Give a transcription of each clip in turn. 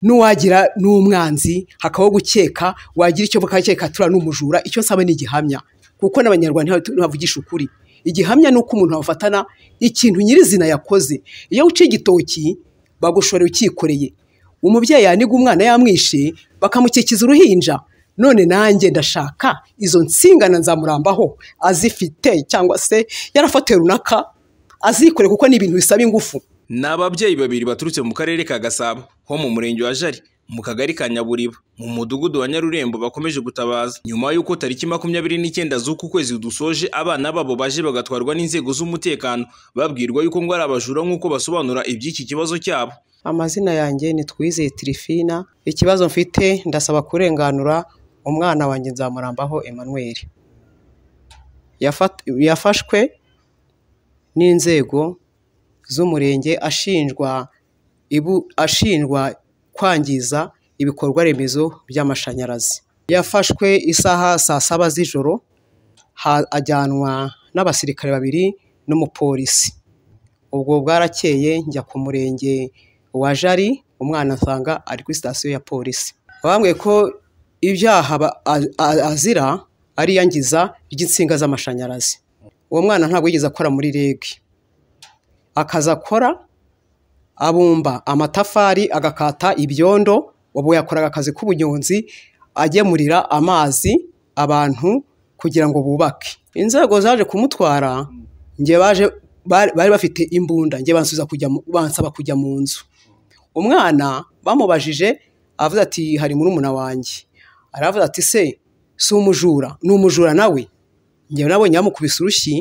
n'uwagira n'umwanzi hakabaho gukeka wagira icyo bakakeka turiya ni umujura icyo nsaba ni igihamya kuko n'abanyarwanda ntibavugisha ukuri igihamya ni uko umuntu wafatana ikintu nyirizina yakoze iyo uciye igitoki bagushorera ukikoreye umubyeyi yaniga umwana yamwishe bakamukikiza uruhinja none nanjye ndashaka izo nsingana nzamurambaho azifite cyangwa se yarafatiwe runaka azikore kuko ni ibintu bisaba ingufu ni ababyeyi babiri baturutse mu karere ka gasabo ho mu murenge wa jari mu kagari ka nyaburiba mu mudugudu wa nyarurembo bakomeje gutabaza nyuma y'uko tariki makumyabiri n'icyenda z'uku kwezi dusoje abana babo baje bagatwarwa n'inzego z'umutekano babwirwa yuko ngo ari abajura nk'uko basobanura iby'iki kibazo cyabo amazina yanjye ni twizeye tirifina ikibazo mfite ndasaba kurenganura umwana wanjye nzamurambaho Emmanuel yafashwe n'inzego z'umurenge ashinjwa ashinjwa kwangiza ibikorwa remezo by'amashanyarazi yafashwe isaha saa saba z'ijoro ajyanwa n'abasirikare babiri n'umupolisi ubwo bwarakeye njya ku murenge wa jari umwana asanga ari kuri sitasiyo ya polisi bambwiye ko ibyaha azira ari iyangiza ry'insinga z'amashanyarazi uwo mwana ntabwo yigeze akora muri reg akaza akora abumba amatafari agakata ibyondo ubu yakoraga akazi k'ubunyonzi agemurira amazi abantu kugira ngo bubake inzego zaje kumutwara njye baje bari bafite imbunda njye bansaba kujya mu nzu umwana bamubajije avuze ati hari murumuna wanjye aravuze ati se si umujura ni umujura nawe njyewe nabonye bamukubise urushyi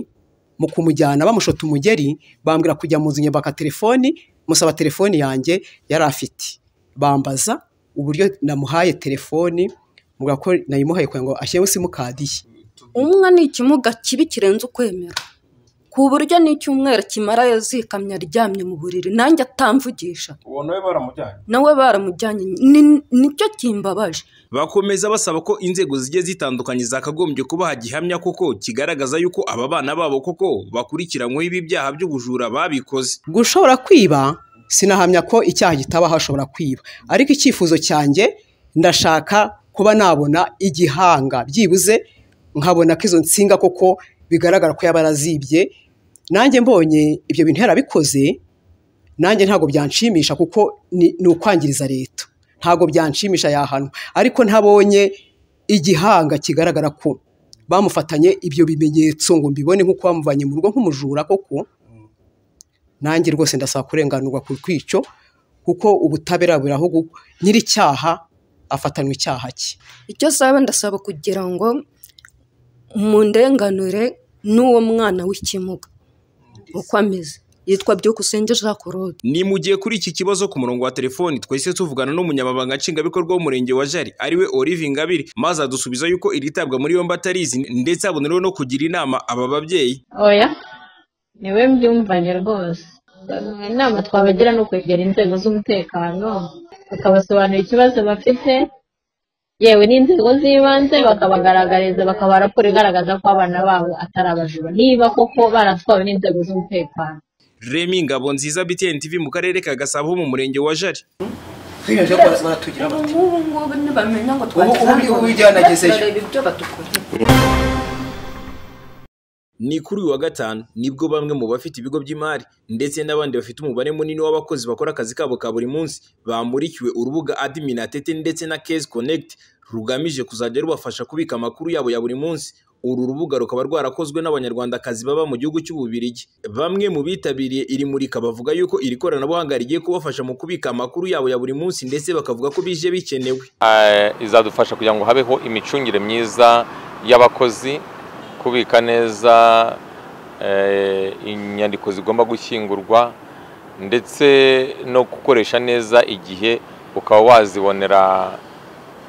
mu kumujyana bamushota umugeri bambwira kujya mu nzu nyabaka telefoni musaba telefoni yanjye yari afite bambaza uburyo namuhaye telefoni mubwira ko nayimuhaye kugira ngo ashyiremo simukadi ye umwe ni ikimuga kibi kirenze ukwemera ku buryo n'icyumweru kimara yazikamye aryamye mu buriri nanjye atamvugisha uwo nawe baramujyanye nawe baramujyanye nicyo kimbabaje bakomeza basaba ko inzego zigiye zitandukanye zakagombye kubaha gihamya koko kigaragaza yuko aba bana babo koko bakurikiranyweho ibi byaha by'ubujura babikoze gushobora kwiba sinahamya ko icyaha gitaba hashobora kwiba ariko icyifuzo cyanjye ndashaka kuba nabona igihanga byibuze nkabona ko izo nsinga koko bigaragara ko yaba arazibye nanjye mbonye ibyo bintu yarabikoze nanjye ntabwo byanshimisha kuko ni ukwangiriza leta ntabwo byanshimisha yahanwa ariko ntabonye igihanga kigaragara ko bamufatanye ibyo bimenyetso ngo mbibone nk'uko bamuvanye mu rugo nk'umujura koko nanjye rwose ndasaba kurenganurwa ku kwico kuko ubutabera buraho nyir'icyaha afatanwa icyaha cye icyo saba ndasaba kugira ngo mu ndenganure n'uwo mwana w'ikimuga uko ameze yitwa byukusenge Jacques korode ni mu gihe kuri iki kibazo ku murongo wa telefoni twese tuvugana n'umunyamabanga nshingwabikorwa w'umurenge wa jari ariwe Olive Ngabiri maze adusubiza yuko iritabwa muri yombi atarizi ndetse abonerewe no kugira inama aba babyeyi oya niwe mbyumvanye rwose inama twabagira ni ukwegera inzego z'umutekano bakabasobanurira ikibazo bafite yewe n'inzego z'ibanze bakabagaragariza bakaba raporo igaragaza ko abana babo atari abajura niba koko baratwawe n'inzego z'umutekano remi ngabo nziza btn tv mu karere ka gasabo mu murenge wa jari ubu ngubu ntibamenya ngo twagezeyo ibyo badukorera ni kuri uyu wa gatanu nibwo bamwe mu bafite ibigo by'imari ndetse n'abandi bafite umubare munini w'abakozi bakora akazi kabo ka buri munsi bamurikiwe urubuga adiminatete ndetse na kezi konegiti rugamije kuzajya rubafasha kubika amakuru yabo ya buri munsi uru rubuga rukaba rwarakozwe n'abanyarwandakazi baba mu gihugu cy'ububirigi bamwe mu bitabiriye iri murika bavuga yuko iri koranabuhanga rigiye kubafasha mu kubika amakuru yabo ya buri munsi ndetse bakavuga ko bije bikenewe izadufasha kugira ngo habeho imicungire myiza y'abakozi kubika neza inyandiko zigomba gushyingurwa ndetse no gukoresha neza igihe ukaba wazibonera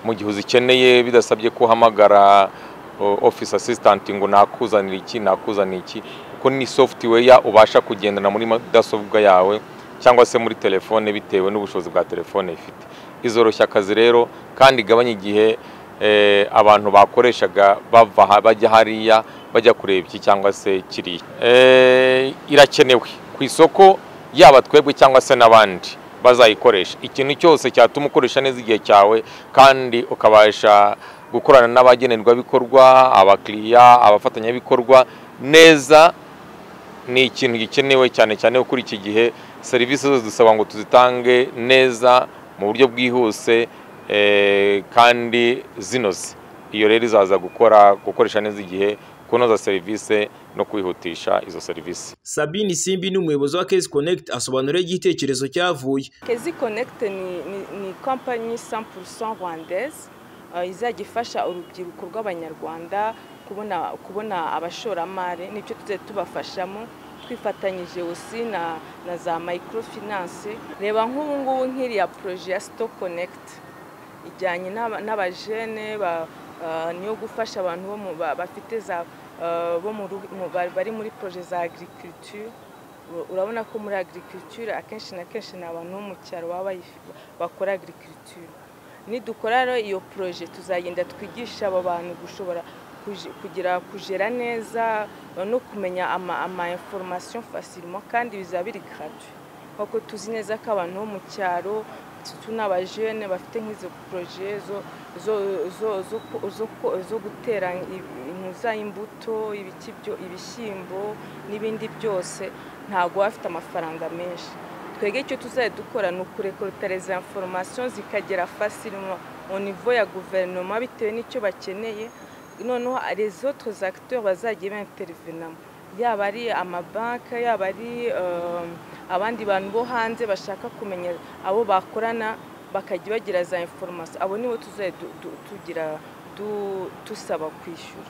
mu gihe uzikeneye bidasabye ko uhamagara ofisi asisitanti ngo nakuzanire iki nakuzanire iki kuko ni sofutuweya ubasha kugendana muri mudasobwa yawe cyangwa se muri telefone bitewe n'ubushobozi bwa telefone ifite izoroshya akazi rero kandi igabanya igihe abantu bakoreshaga bava bajya hariya bajya kureba iki cyangwa se kiriya irakenewe ku isoko yaba twebwe cyangwa se n'abandi bazayikoresha ikintu cyose cyatuma ukoresha neza igihe cyawe kandi ukabasha gukorana n'abagenerwabikorwa abakiriya abafatanyabikorwa neza ni ikintu gikenewe cyane cyane kuri iki gihe serivisi zose dusaba ngo tuzitange neza mu buryo bwihuse kandi zinoze iyo rero izaza gukora gukoresha neza igihe kunoza serivisi no kwihutisha izo serivisi sabine simbi ni umuyobozi wa kezi konegiti asobanura igitekerezo cyavuye kezi konegiti ni kompanyi sampurusa rwandeze izajya ifasha urubyiruko rw'abanyarwanda kubona abashoramari n'ibyo tujya tubafashamo twifatanyije usi na za mayikorofinanshe reba nk'ubungubu nk'iriya poroje ya sitopu konegiti ijyanye n'abajene niyo gufasha abantu bafite za bari muri poroje za agirikiriture urabona ko muri agirikiriture akenshi na kenshi ni abantu bo mu cyaro baba bakora agirikiriture nidukora rero iyo poroje tuzagenda twigisha abo bantu gushobora kugira kujera neza no kumenya ama inforomasiyo fasirimo kandi bizaba biri garatuwe kuko tuzi neza ko abantu bo mu cyaro tunabajene bafite nk'izo poroje zo gutera intuza imbuto ibishyimbo n'ibindi byose ntabwo bafite amafaranga menshi twebwe icyo tuzajya dukora ni ukurekorutareza foromasiyo zikagera fasiri mu nivo ya guverinoma bitewe n'icyo bakeneye noneho rezo tuzakiteri bazajya benterinamo yaba ari amabanki yaba ari abandi bantu bo hanze bashaka kumenya abo bakorana bakajya bagira za inforomasiyo abo nibo tuzajya tugira dusaba kwishyura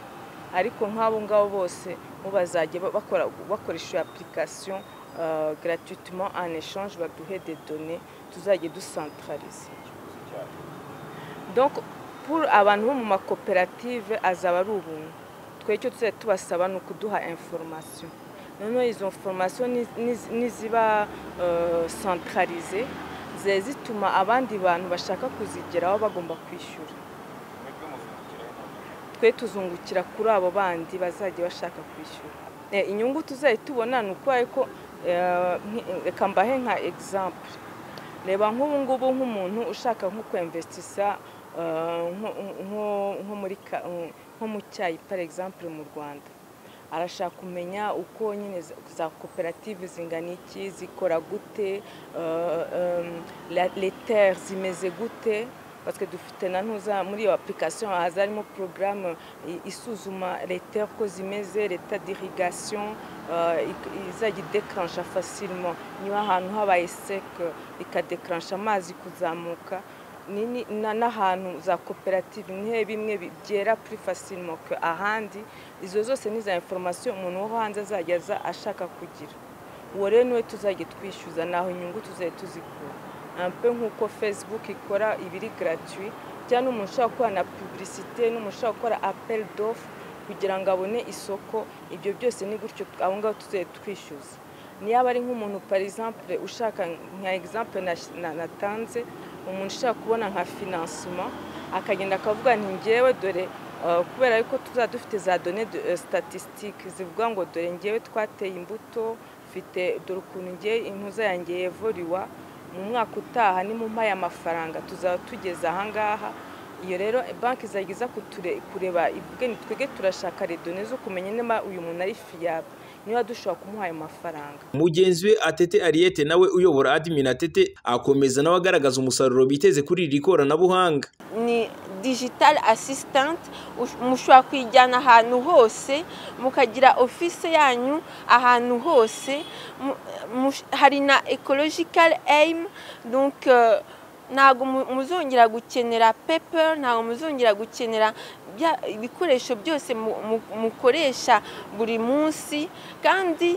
ariko nk'abo ngabo bose bo bazajya bakoresha apulikasiyo garatuituma an eshanje baduhe de done tuzajya dusantarariza abantu bo mu makoperative azaba ari ubuntu twe icyo tuzajya tubasaba ni ukuduha inforomasiyo noneho izo foromasiyo n'iziba santararize ziba zituma abandi bantu bashaka kuzigeraho bagomba kwishyura twe tuzungukira kuri abo bandi bazajya bashaka kwishyura inyungu tuzajya tubona ni ukubera ko reka mbahe nka egisampu reba nk'ubu ngubu nk'umuntu ushaka nko kwemvesitisa nko mu cyayi pari egisampu mu rwanda arashaka kumenya uko nyine za koperative zingana iki zikora gute leta zimeze gute batwe dufite na ntuza muri iyo apurikasiyo haza harimo porogaramu isuzuma leta ko zimeze leta dirigasiyo izajya idekaransha fasirimo niba ahantu habaye seke ikadekaransha amazi kuzamuka n'ahantu za koperative nihe bimwe byera kuri fasirimoke ahandi izo zose ni za inforomasiyo umuntu wo hanze azajya aza ashaka kugira uwo rero niwe tuzajya twishyuza ntaho inyungu tuzajya tuzikura ampe nk'uko facebook ikora ibiri garatuwi cyangwa n'umuntu ushobora gukora na pubulisite n'umuntu ushobora gukora aperi dofu kugira ngo abone isoko ibyo byose ni gutyo abo ngabo tuzajya twishyuza niba ari nk'umuntu parizampure ushaka nka egisampure natanze umuntu ushaka kubona nka finansima akagenda akavuga nti ngewe dore kubera ko tuzaba dufite za done statisitike zivuga ngo dore ngewe twateye imbuto mfite dore ukuntu ngewe intuza yanjye yevuriwa mu mwaka utaha ni mu mpaya amafaranga tuzaba tugeze ahangaha iyo rero banki zagiza kureba ni twebwe turashaka redone zo kumenya niba uyu muntu ari fiyaba niba dushobora kumuha ayo mafaranga mugenzi we atete ariyete nawe uyobora adimini atete akomeza nawe agaragaza umusaruro biteze kuri iri koranabuhanga ni digitali asisitanti mushobora kuyijyana ahantu hose mukagira ofise yanyu ahantu hose hari na ekologikari eyimu ntabwo muzongera gukenera pepe ntabwo muzongera gukenera ibikoresho byose mukoresha buri munsi kandi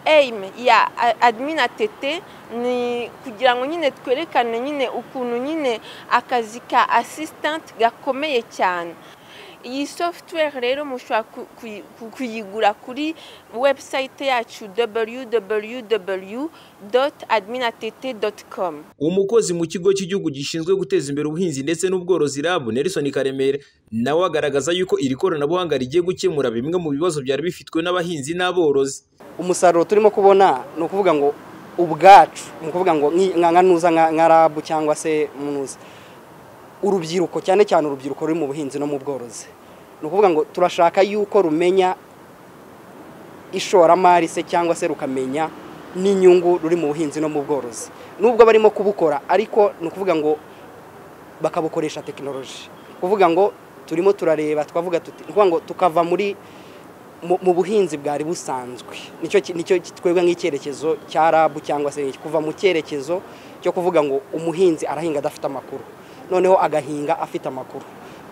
eyime ya admina tete ni kugira ngo nyine twerekane nyine ukuntu nyine akazi ka asisitanti gakomeye cyane iyi software rero mushobora kuyigura kuri website yacu www umukozi mu kigo cy'igihugu gishinzwe guteza imbere ubuhinzi ndetse n'ubworozi rabu nelson karemera nawe agaragaza yuko iri koranabuhanga rigiye gukemura bimwe mu bibazo byari bifitwe n'abahinzi n'aborozi umusaruro turimo kubona ni ukuvuga ngo ubwacu ni ukuvuga ngo nka nuza nka rabu cyangwa se munuza urubyiruko cyane cyane urubyiruko ruri mu buhinzi no mu bworozi ni ukuvuga ngo turashaka yuko rumenya ishoramari se cyangwa se rukamenya n'inyungu ruri mu buhinzi no mu bworozi nubwo barimo kubukora ariko ni ukuvuga ngo bakabukoresha tekinoloji kuvuga ngo turimo turareba twavuga tuti ngo tukava muri mu buhinzi bwari busanzwe nicyo twebwe nk'icyerekezo cya rabu cyangwa se kuva mu cyerekezo cyo kuvuga ngo umuhinzi arahinga adafite amakuru noneho agahinga afite amakuru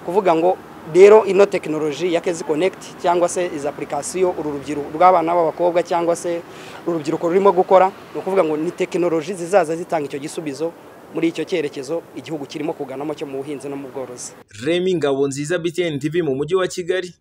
kuvuga ngo rero ino tekinoloji ya kezi konekiti cyangwa se izi apurikasiyo uru rubyiruko rw'abana b'abakobwa cyangwa se uru rubyiruko rurimo gukora ni ukuvuga ngo ni tekinoloji zizaza zitanga icyo gisubizo muri icyo cyerekezo igihugu kirimo kuganamo cyo mu buhinzi no mu bworozi remi ngabo nziza btn tv mu mujyi wa kigali